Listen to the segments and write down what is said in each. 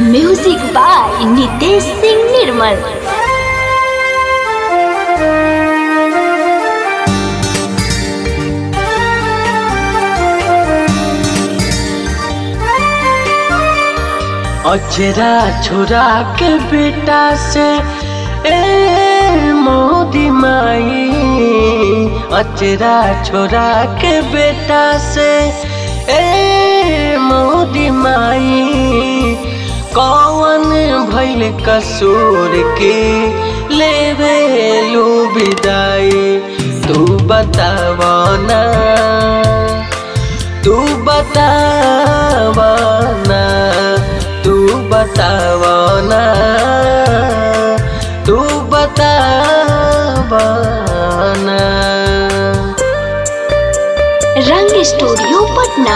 music by Nitesh Singh Nirmal अचरा छोरा के बेटा से ए मोदी माई अचरा छोरा के बेटा से ए मोदी माई कौन भैल कसूर के लेवे लू विदाई तू बतावना तू बतावना तू बतावना तू बतावना रंग स्टूडियो पटना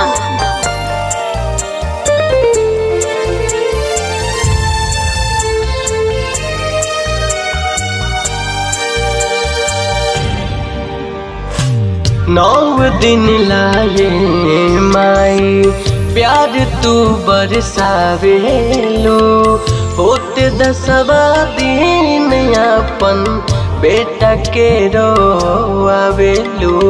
नौ दिन लाए माई प्यार तू बरसावेलो होत दसवा दिन अपन बेटा के रोआवेलो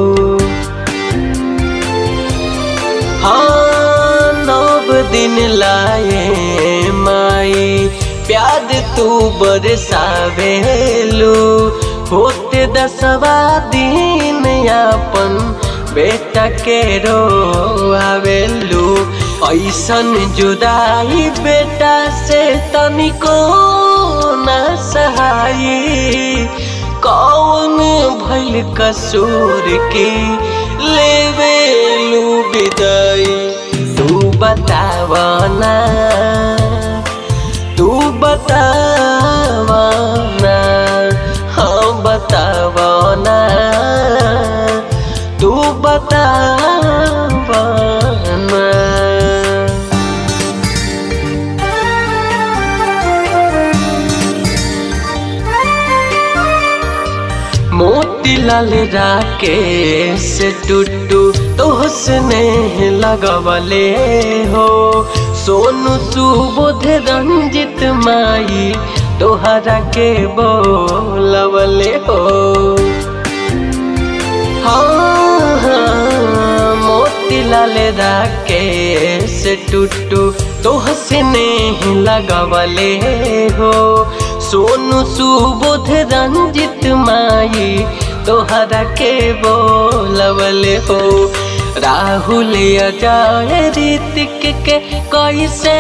हाँ नव दिन लाए माई प्यार तू बरसावेलो होते दसवा दिन अपन बेटा के रोआवेलू ऐसन जुदाई बेटा से तनिको न सहाई कौन भैल कसूर के लेवेलू विदाई तू बतावना तू बतावना हाँ बतावना तू बतावना मोतीलाल राकेश टुट्टू तोहसने लगवले हो सोनू सुबोध रंजित माई तोहरा के बोलवले हो हाँ हाँ मोतीलाल राकेश टुट्टू तोहसने लगवले हो सोनू सुबोध रंजित माई तोहरा के बोलवले हो राहुल अजय ऋतिक के कैसे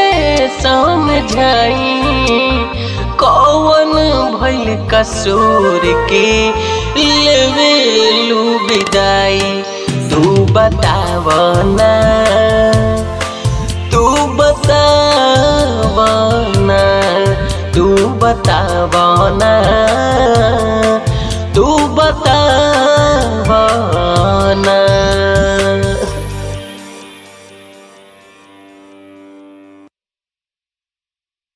समझाई कौन भैल कसूर के लेवेलू विदाई तू बतावना तू बतावना तू बतावना